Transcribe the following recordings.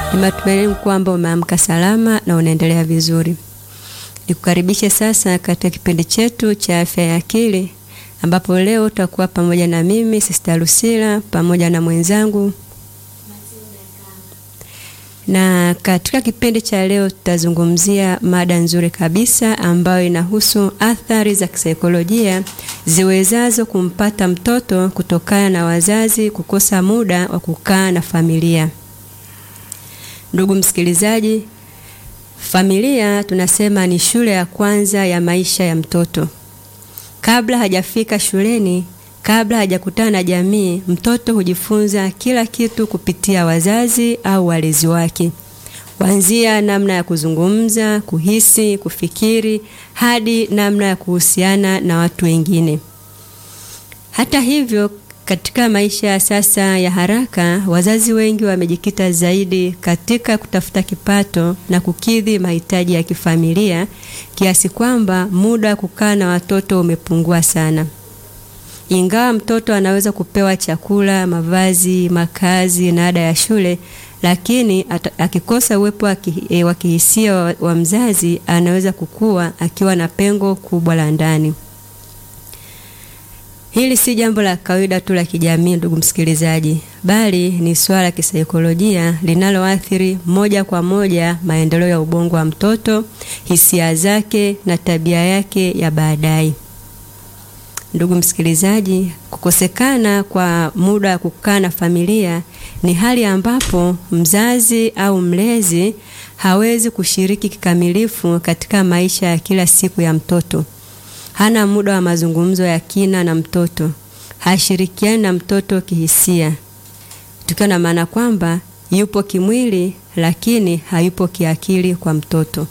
Ni matumaini kwamba umeamka salama na unaendelea vizuri. Nikukaribishe sasa katika kipindi chetu cha afya ya akili ambapo leo utakuwa pamoja na mimi Sister Lucila pamoja na mwenzangu na katika kipindi cha leo tutazungumzia mada nzuri kabisa ambayo inahusu athari za kisaikolojia ziwezazo kumpata mtoto kutokana na wazazi kukosa muda wa kukaa na familia. Ndugu msikilizaji, familia tunasema ni shule ya kwanza ya maisha ya mtoto. Kabla hajafika shuleni, kabla hajakutana na jamii, mtoto hujifunza kila kitu kupitia wazazi au walezi wake, kuanzia namna ya kuzungumza, kuhisi, kufikiri hadi namna ya kuhusiana na watu wengine. Hata hivyo, katika maisha ya sasa ya haraka, wazazi wengi wamejikita zaidi katika kutafuta kipato na kukidhi mahitaji ya kifamilia kiasi kwamba muda wa kukaa na watoto umepungua sana. Ingawa mtoto anaweza kupewa chakula, mavazi, makazi na ada ya shule, lakini akikosa uwepo wa kihisia wa, wa mzazi anaweza kukua akiwa na pengo kubwa la ndani. Hili si jambo la kawaida tu la kijamii, ndugu msikilizaji, bali ni swala la kisaikolojia linaloathiri moja kwa moja maendeleo ya ubongo wa mtoto, hisia zake na tabia yake ya baadaye. Ndugu msikilizaji, kukosekana kwa muda wa kukaa na familia ni hali ambapo mzazi au mlezi hawezi kushiriki kikamilifu katika maisha ya kila siku ya mtoto. Hana muda wa mazungumzo ya kina na mtoto, hashirikiani na mtoto kihisia, tukiwa na maana kwamba yupo kimwili lakini hayupo kiakili kwa mtoto.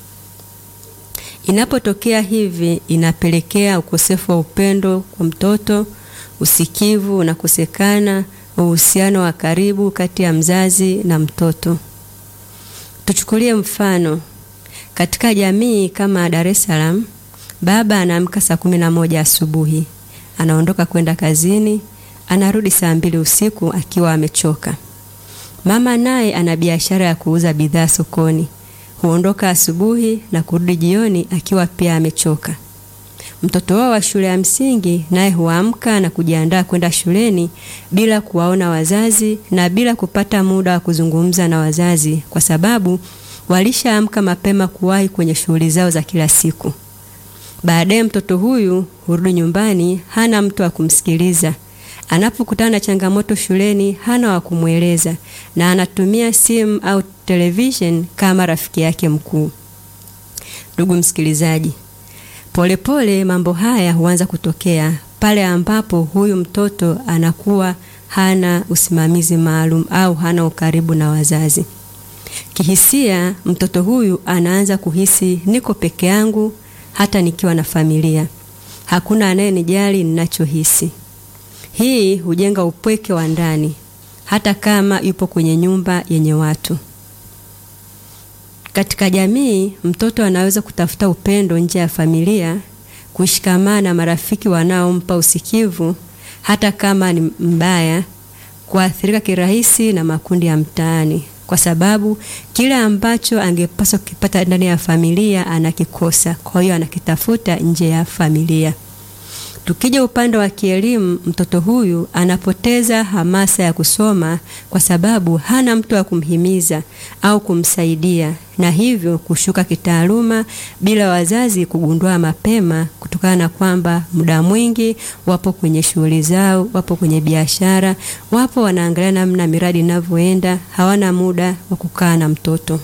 Inapotokea hivi, inapelekea ukosefu wa upendo kwa mtoto, usikivu unakosekana, uhusiano wa karibu kati ya mzazi na mtoto. Tuchukulie mfano katika jamii kama Dar es Salaam, baba anaamka saa kumi na moja asubuhi, anaondoka kwenda kazini, anarudi saa mbili usiku akiwa amechoka. Mama naye ana biashara ya kuuza bidhaa sokoni huondoka asubuhi na kurudi jioni akiwa pia amechoka. Mtoto wao wa shule ya msingi naye huamka na kujiandaa kwenda shuleni bila kuwaona wazazi na bila kupata muda wa kuzungumza na wazazi, kwa sababu walishaamka mapema kuwahi kwenye shughuli zao za kila siku. Baadaye mtoto huyu hurudi nyumbani, hana mtu wa kumsikiliza. Anapokutana na changamoto shuleni hana wa kumweleza na anatumia simu au television kama rafiki yake mkuu. Ndugu msikilizaji, polepole mambo haya huanza kutokea pale ambapo huyu mtoto anakuwa hana usimamizi maalum au hana ukaribu na wazazi. Kihisia, mtoto huyu anaanza kuhisi niko peke yangu hata nikiwa na familia. Hakuna anayenijali ninachohisi. Hii hujenga upweke wa ndani hata kama yupo kwenye nyumba yenye watu. Katika jamii, mtoto anaweza kutafuta upendo nje ya familia, kushikamana na marafiki wanaompa usikivu hata kama ni mbaya, kuathirika kirahisi na makundi ya mtaani, kwa sababu kile ambacho angepaswa kukipata ndani ya familia anakikosa, kwa hiyo anakitafuta nje ya familia. Tukija upande wa kielimu, mtoto huyu anapoteza hamasa ya kusoma kwa sababu hana mtu wa kumhimiza au kumsaidia, na hivyo kushuka kitaaluma bila wazazi kugundua mapema, kutokana na kwamba muda mwingi wapo kwenye shughuli zao, wapo kwenye biashara, wapo wanaangalia namna miradi inavyoenda, hawana muda wa kukaa na mtoto.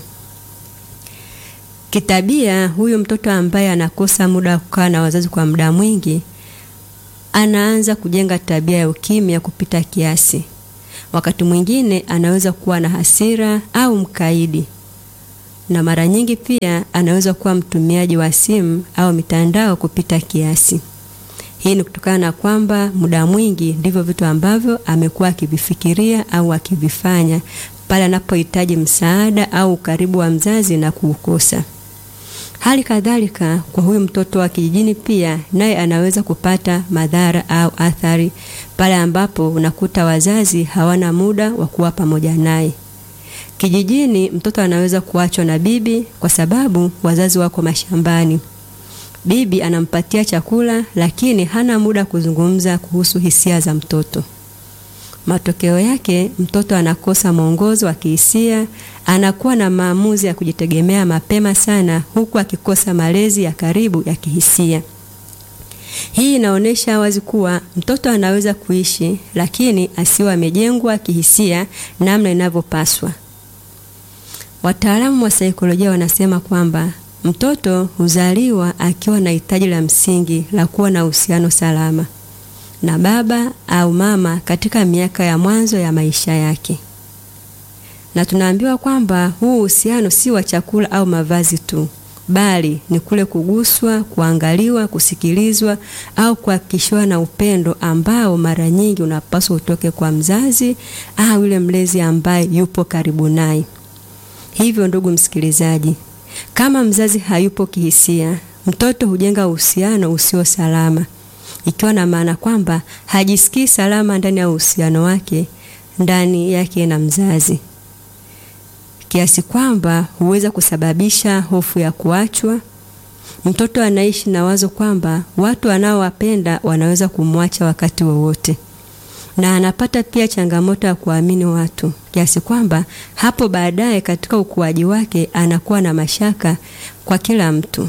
Kitabia, huyu mtoto ambaye anakosa muda wa kukaa na wazazi kwa muda mwingi anaanza kujenga tabia ya ukimya kupita kiasi. Wakati mwingine anaweza kuwa na hasira au mkaidi, na mara nyingi pia anaweza kuwa mtumiaji wa simu au mitandao kupita kiasi. Hii ni kutokana na kwamba muda mwingi ndivyo vitu ambavyo amekuwa akivifikiria au akivifanya pale anapohitaji msaada au ukaribu wa mzazi na kuukosa. Hali kadhalika kwa huyu mtoto wa kijijini pia naye anaweza kupata madhara au athari pale ambapo unakuta wazazi hawana muda wa kuwa pamoja naye. Kijijini, mtoto anaweza kuachwa na bibi kwa sababu wazazi wako mashambani. Bibi anampatia chakula, lakini hana muda kuzungumza kuhusu hisia za mtoto. Matokeo yake, mtoto anakosa mwongozo wa kihisia, anakuwa na maamuzi ya kujitegemea mapema sana, huku akikosa malezi ya karibu ya kihisia. Hii inaonyesha wazi kuwa mtoto anaweza kuishi, lakini asiwe amejengwa kihisia namna inavyopaswa. Wataalamu wa saikolojia wanasema kwamba mtoto huzaliwa akiwa na hitaji la msingi la kuwa na uhusiano salama na baba au mama katika miaka ya mwanzo ya maisha yake, na tunaambiwa kwamba huu uhusiano si wa chakula au mavazi tu, bali ni kule kuguswa, kuangaliwa, kusikilizwa au kuhakikishiwa na upendo ambao mara nyingi unapaswa utoke kwa mzazi au yule mlezi ambaye yupo karibu naye. Hivyo ndugu msikilizaji, kama mzazi hayupo kihisia, mtoto hujenga uhusiano usio salama, ikiwa na maana kwamba hajisikii salama ndani ya uhusiano wake ndani yake na mzazi, kiasi kwamba huweza kusababisha hofu ya kuachwa. Mtoto anaishi na wazo kwamba watu anaowapenda wanaweza kumwacha wakati wowote na anapata pia changamoto ya kuamini watu kiasi kwamba hapo baadaye katika ukuaji wake anakuwa na mashaka kwa kila mtu.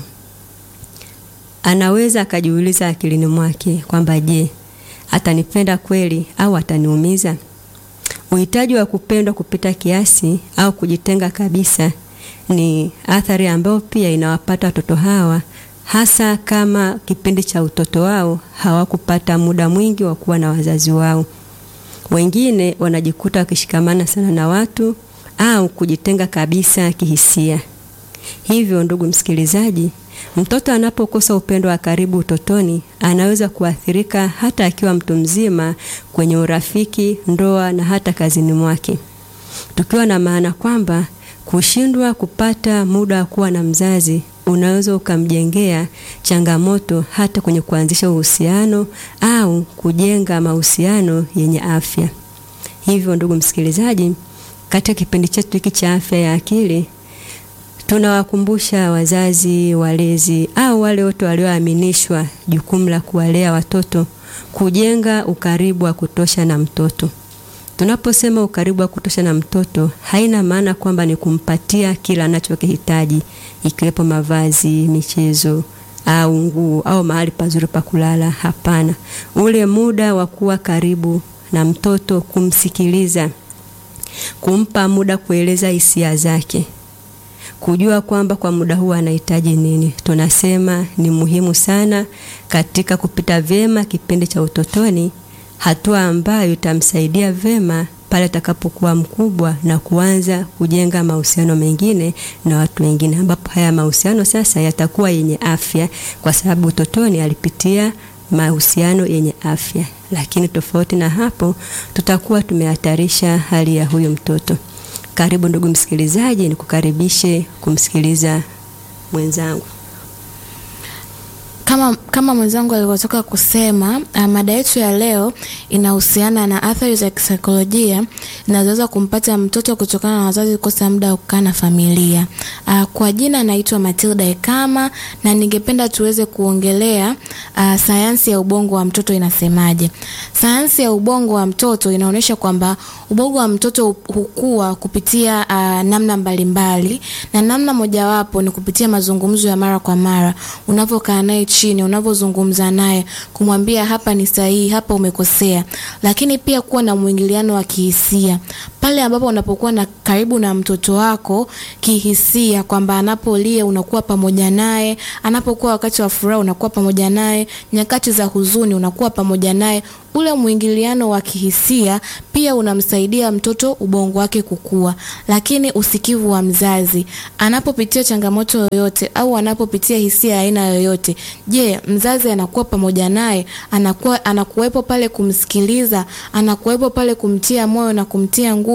Anaweza akajiuliza akilini mwake kwamba je, atanipenda kweli au ataniumiza? Uhitaji wa kupendwa kupita kiasi au kujitenga kabisa ni athari ambayo pia inawapata watoto hawa hasa kama kipindi cha utoto wao hawakupata muda mwingi wa kuwa na wazazi wao. Wengine wanajikuta wakishikamana sana na watu au kujitenga kabisa kihisia. Hivyo ndugu msikilizaji, mtoto anapokosa upendo wa karibu utotoni, anaweza kuathirika hata akiwa mtu mzima kwenye urafiki, ndoa na hata kazini mwake, tukiwa na maana kwamba kushindwa kupata muda wa kuwa na mzazi unaweza ukamjengea changamoto hata kwenye kuanzisha uhusiano au kujenga mahusiano yenye afya. Hivyo ndugu msikilizaji, katika kipindi chetu hiki cha afya ya akili tunawakumbusha wazazi, walezi au wale wote walioaminishwa jukumu la kuwalea watoto kujenga ukaribu wa kutosha na mtoto. Tunaposema ukaribu wa kutosha na mtoto, haina maana kwamba ni kumpatia kila anachokihitaji ikiwepo mavazi, michezo au nguo au mahali pazuri pa kulala. Hapana, ule muda wa kuwa karibu na mtoto, kumsikiliza, kumpa muda kueleza hisia zake, kujua kwamba kwa muda huu anahitaji nini, tunasema ni muhimu sana katika kupita vyema kipindi cha utotoni, hatua ambayo itamsaidia vema pale atakapokuwa mkubwa na kuanza kujenga mahusiano mengine na watu wengine, ambapo haya mahusiano sasa yatakuwa yenye afya, kwa sababu utotoni alipitia mahusiano yenye afya. Lakini tofauti na hapo, tutakuwa tumehatarisha hali ya huyo mtoto. Karibu ndugu msikilizaji, nikukaribishe kumsikiliza mwenzangu. Kama, kama mwenzangu alivyotoka kusema uh, mada yetu ya leo inahusiana na athari za kisaikolojia zinazoweza kumpata mtoto kutokana na wazazi kukosa muda wa kukaa na familia. Uh, kwa jina naitwa Matilda Ekama na ningependa tuweze kuongelea uh, sayansi ya ubongo wa mtoto inasemaje. Sayansi ya ubongo wa mtoto inaonyesha kwamba ubongo wa mtoto hukua kupitia uh, namna mbalimbali na namna mojawapo ni kupitia mazungumzo ya mara kwa mara unavyokaa naye chini unavyozungumza naye kumwambia hapa ni sahihi, hapa umekosea, lakini pia kuwa na mwingiliano wa kihisia pale ambapo unapokuwa na karibu na mtoto wako kihisia, kwamba anapolia unakuwa pamoja naye, anapokuwa wakati wa furaha unakuwa pamoja naye, nyakati za huzuni unakuwa pamoja naye. Ule mwingiliano wa kihisia pia unamsaidia mtoto ubongo wake kukua. Lakini usikivu wa mzazi anapopitia changamoto yoyote au anapopitia hisia aina yoyote, je, mzazi anakuwa pamoja naye? Anakuwa anakuwepo pale kumsikiliza, anakuwepo pale kumtia moyo na kumtia nguvu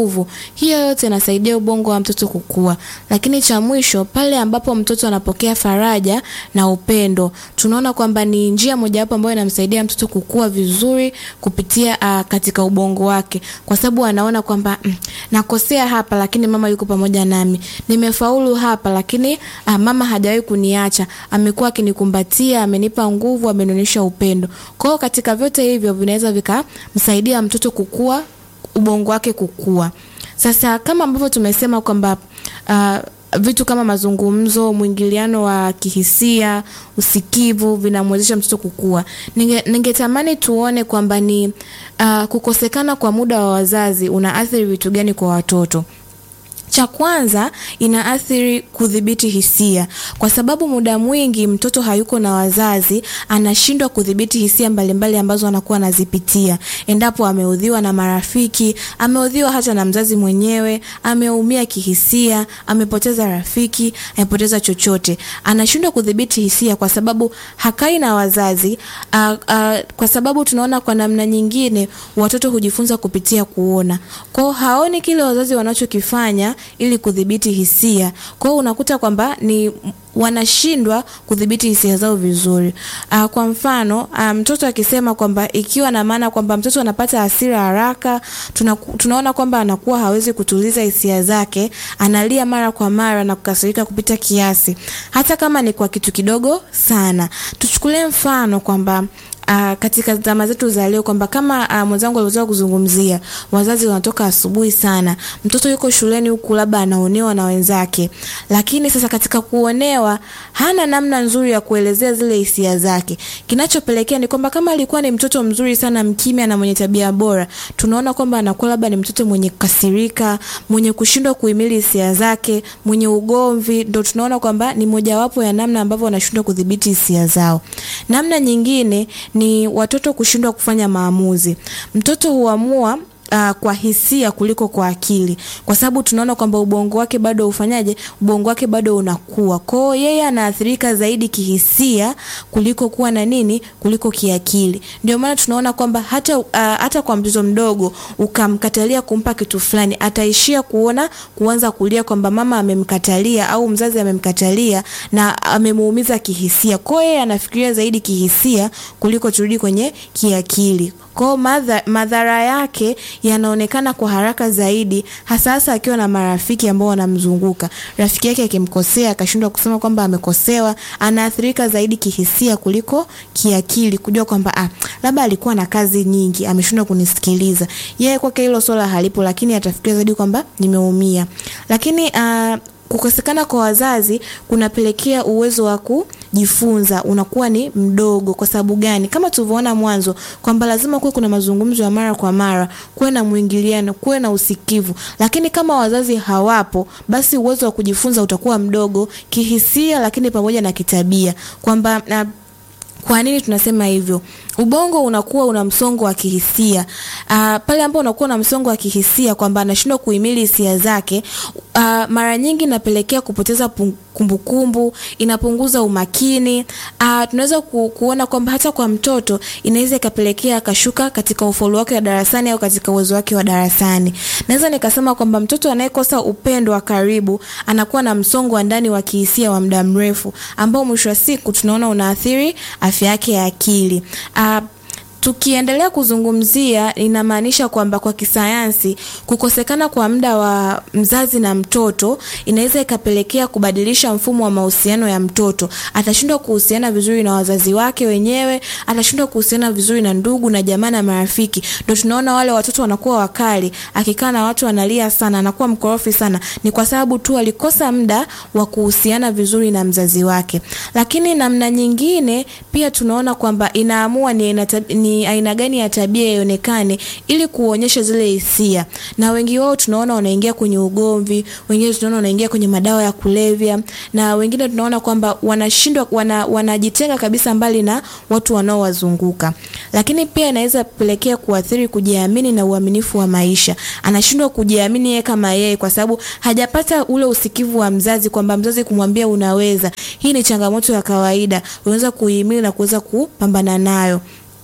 nguvu. Hiyo yote inasaidia ubongo wa mtoto kukua. Lakini cha mwisho, pale ambapo mtoto anapokea faraja na upendo, tunaona kwamba ni njia mojawapo ambayo inamsaidia mtoto kukua vizuri kupitia uh, katika ubongo wake, kwa sababu anaona kwamba mm, nakosea hapa, lakini mama yuko pamoja nami. Nimefaulu hapa, lakini uh, mama hajawahi kuniacha, amekuwa akinikumbatia, amenipa nguvu, amenionyesha upendo. Kwa hiyo katika vyote hivyo vinaweza vikamsaidia mtoto kukua, ubongo wake kukua. Sasa kama ambavyo tumesema kwamba uh, vitu kama mazungumzo, mwingiliano wa kihisia, usikivu vinamwezesha mtoto kukua. Ninge, ningetamani tuone kwamba ni uh, kukosekana kwa muda wa wazazi unaathiri vitu gani kwa watoto. Cha kwanza inaathiri kudhibiti hisia, kwa sababu muda mwingi mtoto hayuko na wazazi, anashindwa kudhibiti hisia mbalimbali ambazo anakuwa anazipitia. Endapo ameudhiwa na marafiki, ameudhiwa hata na mzazi mwenyewe, ameumia kihisia, amepoteza rafiki, amepoteza chochote, anashindwa kudhibiti hisia kwa sababu hakai na wazazi. Uh, uh, kwa sababu tunaona kwa namna nyingine watoto hujifunza kupitia kuona, kwao haoni kile wazazi wanachokifanya ili kudhibiti hisia. Kwa hiyo unakuta kwamba ni wanashindwa kudhibiti hisia zao vizuri. Uh, kwa mfano mtoto um, akisema kwamba ikiwa na maana kwamba mtoto anapata hasira haraka, tuna, tunaona kwamba anakuwa hawezi kutuliza hisia zake, analia mara kwa mara na kukasirika kupita kiasi, hata kama ni kwa kitu kidogo sana. Tuchukulie mfano kwamba Uh, katika zama zetu za leo kwamba kama uh, mwenzangu aliweza kuzungumzia, wazazi wanatoka asubuhi sana, mtoto yuko shuleni huku labda anaonewa na wenzake, lakini sasa katika kuonewa hana namna nzuri ya kuelezea zile hisia zake. Kinachopelekea ni kwamba kama alikuwa ni mtoto mzuri sana, mkimya na mwenye tabia bora, tunaona kwamba anakuwa labda ni mtoto mwenye kukasirika, mwenye kushindwa kuhimili hisia zake, mwenye ugomvi, ndo tunaona kwamba ni mojawapo ya namna ambavyo wanashindwa kudhibiti hisia zao. Namna nyingine ni watoto kushindwa kufanya maamuzi. Mtoto huamua Uh, kwa hisia kuliko kwa akili, kwa sababu tunaona kwamba ubongo wake bado ufanyaje, ubongo wake bado unakuwa. Kwa hiyo yeye anaathirika zaidi kihisia kuliko kuwa na nini, kuliko kiakili. Ndio maana tunaona kwamba hata uh, hata kwa mtoto mdogo ukamkatalia kumpa kitu fulani, ataishia kuona kuanza kulia kwamba mama amemkatalia au mzazi amemkatalia na amemuumiza kihisia. Kwa hiyo yeye anafikiria zaidi kihisia kuliko turudi kwenye kiakili. Kwa madha, madhara yake yanaonekana kwa haraka zaidi, hasa hasa akiwa na marafiki ambao wanamzunguka. Rafiki yake akimkosea akashindwa kusema kwamba amekosewa, anaathirika zaidi kihisia kuliko kiakili, kujua kwamba ah, labda alikuwa na kazi nyingi, ameshindwa kunisikiliza. Yeye kwake hilo swala halipo, lakini atafikiria zaidi kwamba nimeumia. Lakini uh, kukosekana kwa wazazi kunapelekea uwezo wa kujifunza unakuwa ni mdogo. Kwa sababu gani? Kama tulivyoona mwanzo kwamba lazima kuwe kuna mazungumzo ya mara kwa mara, kuwe na mwingiliano, kuwe na usikivu. Lakini kama wazazi hawapo, basi uwezo wa kujifunza utakuwa mdogo kihisia, lakini pamoja na kitabia kwamba na kwa nini tunasema hivyo? Ubongo unakuwa una msongo wa kihisia. Uh, pale ambapo unakuwa na msongo wa kihisia kwamba anashindwa kuhimili hisia zake, uh, mara nyingi inapelekea kupoteza kumbukumbu, inapunguza umakini. Uh, tunaweza ku, kuona kwamba hata kwa mtoto inaweza ikapelekea akashuka katika ufaulu wake wa darasani au katika uwezo wake wa darasani. Naweza nikasema kwamba mtoto anayekosa upendo wa karibu anakuwa na msongo wa ndani wa kihisia wa muda mrefu ambao mwisho wa siku tunaona unaathiri afya yake ya akili. Uh, tukiendelea kuzungumzia inamaanisha kwamba kwa kisayansi kukosekana kwa muda wa mzazi na mtoto inaweza ikapelekea kubadilisha mfumo wa mahusiano ya mtoto. Atashindwa kuhusiana vizuri na wazazi wake wenyewe, atashindwa kuhusiana vizuri na ndugu na jamaa na marafiki. Ndio tunaona wale watoto wanakuwa wakali, akikaa na watu analia sana, anakuwa mkorofi sana, ni kwa sababu tu alikosa muda wa kuhusiana vizuri na mzazi wake. Lakini namna nyingine pia tunaona kwamba inaamua ni, ni ni aina gani ya tabia ionekane ili kuonyesha zile hisia. Na wengi wao tunaona wanaingia kwenye ugomvi, wengine tunaona wanaingia kwenye madawa ya kulevya, na wengine tunaona kwamba wanashindwa wana, wanajitenga kabisa mbali na watu wanaowazunguka. Lakini pia inaweza pelekea kuathiri kujiamini na uaminifu wa maisha. Anashindwa kujiamini yeye kama yeye kwa sababu hajapata ule usikivu wa mzazi kwamba mzazi kumwambia unaweza. Hii ni changamoto ya kawaida. Unaweza kuhimili na kuweza kupambana nayo.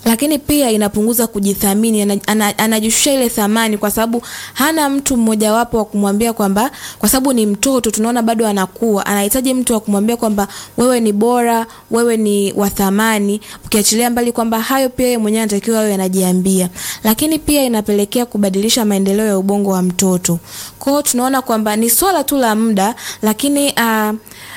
lakini pia inapunguza kujithamini, ana- ana- anajishusha ile thamani, kwa sababu hana mtu mmojawapo wa kumwambia kwamba, kwa sababu ni mtoto, tunaona bado anakuwa, anahitaji mtu wa kumwambia kwamba wewe ni bora, wewe ni wa thamani, ukiachilia mbali kwamba hayo pia yeye mwenyewe anatakiwa awe anajiambia, lakini pia inapelekea kubadilisha maendeleo ya ubongo wa mtoto. Kwa hiyo tunaona kwamba ni swala tu la muda, lakini uh,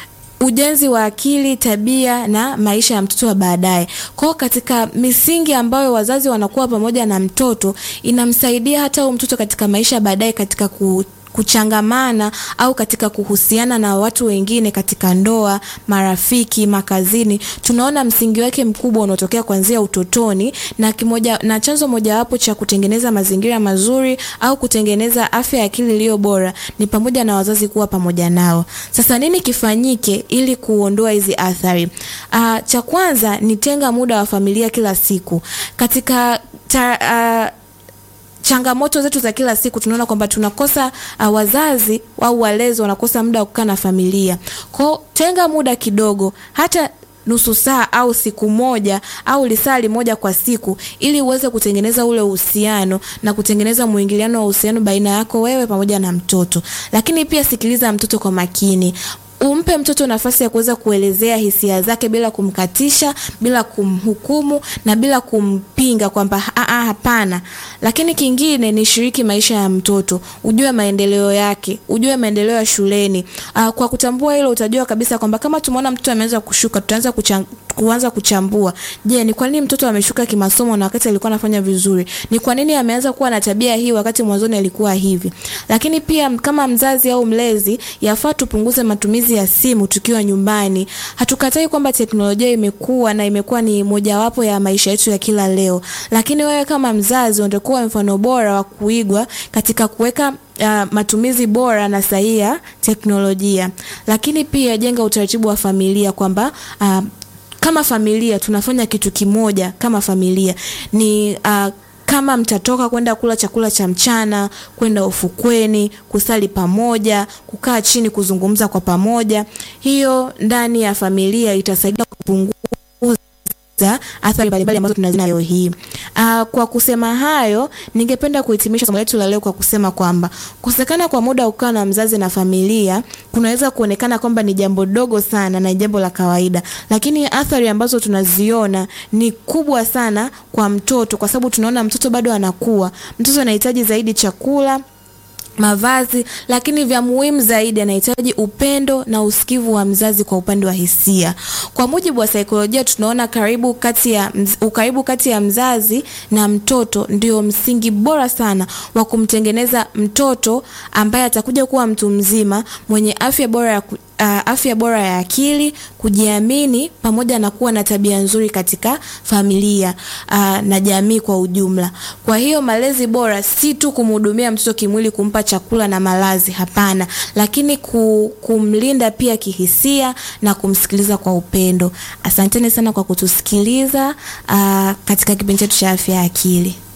ujenzi wa akili, tabia na maisha ya mtoto wa baadaye. Kwa hiyo katika misingi ambayo wazazi wanakuwa pamoja na mtoto, inamsaidia hata huyo mtoto katika maisha ya baadaye katika ku kuchangamana au katika kuhusiana na watu wengine katika ndoa, marafiki, makazini. Tunaona msingi wake mkubwa unaotokea kuanzia utotoni na kimoja, na chanzo mojawapo cha kutengeneza mazingira mazuri au kutengeneza afya ya akili iliyo bora ni pamoja na wazazi kuwa pamoja nao. Sasa nini kifanyike ili kuondoa hizi athari? Uh, cha kwanza ni tenga muda wa familia kila siku katika ta, uh, changamoto zetu za kila siku tunaona kwamba tunakosa uh, wazazi au walezi wanakosa muda wa kukaa na familia. Kwao tenga muda kidogo, hata nusu saa au siku moja au lisali moja kwa siku, ili uweze kutengeneza ule uhusiano na kutengeneza mwingiliano wa uhusiano baina yako wewe pamoja na mtoto. Lakini pia sikiliza mtoto kwa makini umpe mtoto nafasi ya kuweza kuelezea hisia zake bila kumkatisha, bila kumhukumu na bila kumpinga kwamba "Ah, ah, hapana. Lakini kingine ni shiriki maisha ya mtoto, ujue maendeleo yake, ujue maendeleo ya shuleni. Aa, kwa kutambua hilo utajua kabisa kwamba kama tumeona mtoto ameanza kushuka, tutaanza kuchan kuanza kuchambua. Je, ni kwa nini mtoto ameshuka kimasomo na wakati alikuwa anafanya vizuri? Ni kwa nini ameanza kuwa na tabia hii wakati mwanzoni alikuwa hivi? Lakini pia kama mzazi au mlezi, yafaa tupunguze matumizi ya simu tukiwa nyumbani. Hatukatai kwamba teknolojia imekuwa na imekuwa ni mojawapo ya maisha yetu ya kila leo, lakini wewe kama mzazi unatakuwa mfano bora wa kuigwa katika kuweka Uh, matumizi bora na sahihi ya teknolojia. Lakini pia jenga utaratibu wa familia kwamba uh, kama familia tunafanya kitu kimoja kama familia ni uh, kama mtatoka kwenda kula chakula cha mchana, kwenda ufukweni, kusali pamoja, kukaa chini kuzungumza kwa pamoja, hiyo ndani ya familia itasaidia kupunguza athari mbalimbali ambazo tunaziona leo hii. Uh, kwa kusema hayo, ningependa kuhitimisha somo letu la leo kwa kusema kwamba kukosekana kwa muda wa kukaa na mzazi na familia kunaweza kuonekana kwamba ni jambo dogo sana na jambo la kawaida, lakini athari ambazo tunaziona ni kubwa sana kwa mtoto, kwa sababu tunaona mtoto bado anakuwa, mtoto anahitaji zaidi chakula mavazi lakini vya muhimu zaidi anahitaji upendo na usikivu wa mzazi kwa upande wa hisia. Kwa mujibu wa saikolojia, tunaona karibu kati ya ukaribu kati ya mzazi na mtoto ndio msingi bora sana wa kumtengeneza mtoto ambaye atakuja kuwa mtu mzima mwenye afya bora ya Uh, afya bora ya akili, kujiamini pamoja na kuwa na tabia nzuri katika familia uh, na jamii kwa ujumla. Kwa hiyo malezi bora si tu kumhudumia mtoto kimwili, kumpa chakula na malazi, hapana, lakini kumlinda pia kihisia na kumsikiliza kwa upendo. Asanteni sana kwa kutusikiliza uh, katika kipindi chetu cha afya ya akili.